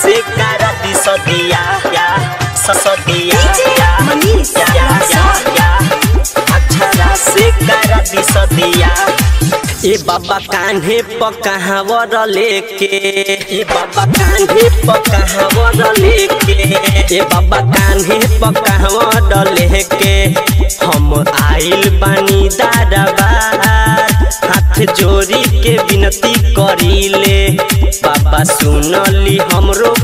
से करा दी सदिया या सदिया DJ या Manish, या या Rasa. या अक्षरा से करा दी सदिया ए बाबा कान्हे पकावर लेके ए बाबा कान्हे पकावर लेके ए बाबा कान्हे पकावर लेके हम आइल बानी दादाबार हाथ जोड़ी के विनती करीले बाबा सुनली हमरो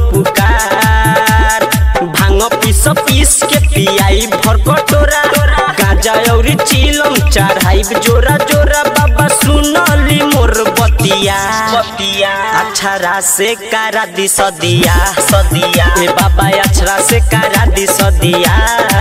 पुकार भांग पीस पीस के पियाई भर कटोरा गाजा औरी चिलम चढ़ाई जोरा जोरा बाबा सुनली मोर बतिया बतिया अक्षरा से कारा दी सदिया सदिया ए बाबा अक्षरा से कारा दी सदिया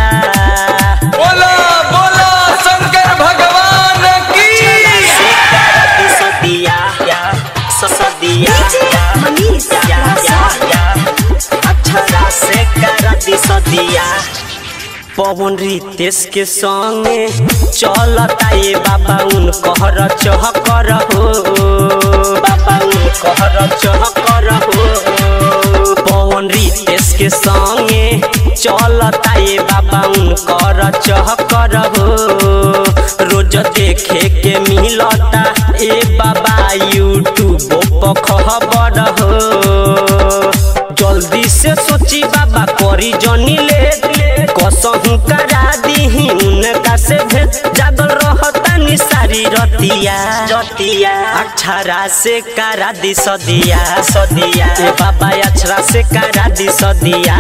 बोला बोला शंकर भगवान की से कारा दी सदिया या सदिया DJ या Manish, या या Rasa. या अक्षरा से कारा दी सदिया पवन रितेश के संगे चलता ये बाबा उन कहर चह कर हो बाबा उन कहर चह कर हो पवन रितेश के संगे चलता ये बाबा उन कर चह कर हो रोज देखे के मिलता ए बाबा यूट्यूब पर खबर हो जल्दी से सोची बाबा करी जनी ले कसहू करा दीही उनका से भेद जागल रहता निसारी रतिया रतिया अक्षरा से करा दी सदिया सदिया ए बाबा अक्षरा से करा दी सदिया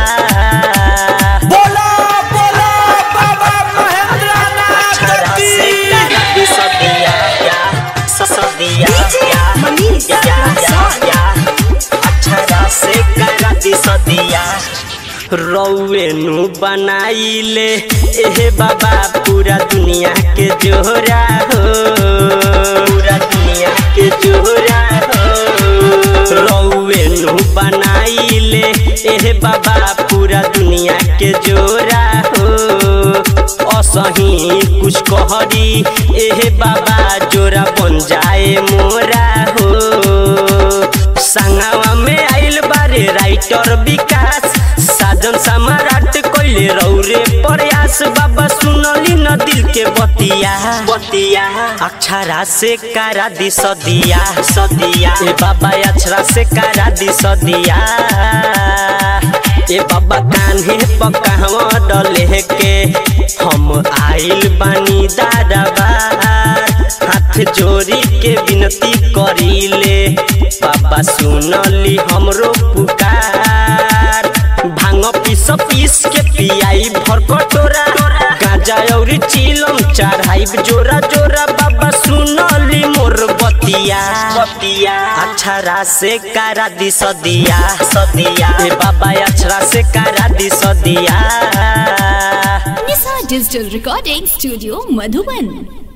बोला बोला बाबा महेंद्र अक्षरा से करा दी सदिया या सदिया DJ या Manish, या या Rasa. या अक्षरा से करा दी सदिया रौवेनु बनाइले एहे बाबा पूरा दुनिया के जोरा हो पूरा दुनिया के जोरा हो रौवेनु बनाइले एहे बाबा पूरा दुनिया के जोरा हो असही कुछ कहरी एहे बाबा जोरा बन जाए मोरा हो संगवा में आइल बारे राइटर विकास साजन सम्राट कोइले रौरे प्रयास बाबा सुनली न दिल के बतिया बतिया अक्षरा से कारा दी सदिया सदिया ए बाबा अक्षरा से कारा दी सदिया ए बाबा कान्हे पकावा डले के हम आइल बानी दादाबार हाथ जोड़ी के विनती करीले बाबा सुनली हमरो पुकार भांग पीस पीस के पियाई भर कटोरा गाजा औरी चिलम चढ़ाई जोरा जोरा बाबा सुनली मोर बतिया बतिया अक्षरा से कारा दी सदिया सदिया ए बाबा अक्षरा से कारा दी सदिया Nisha digital recording studio Madhuban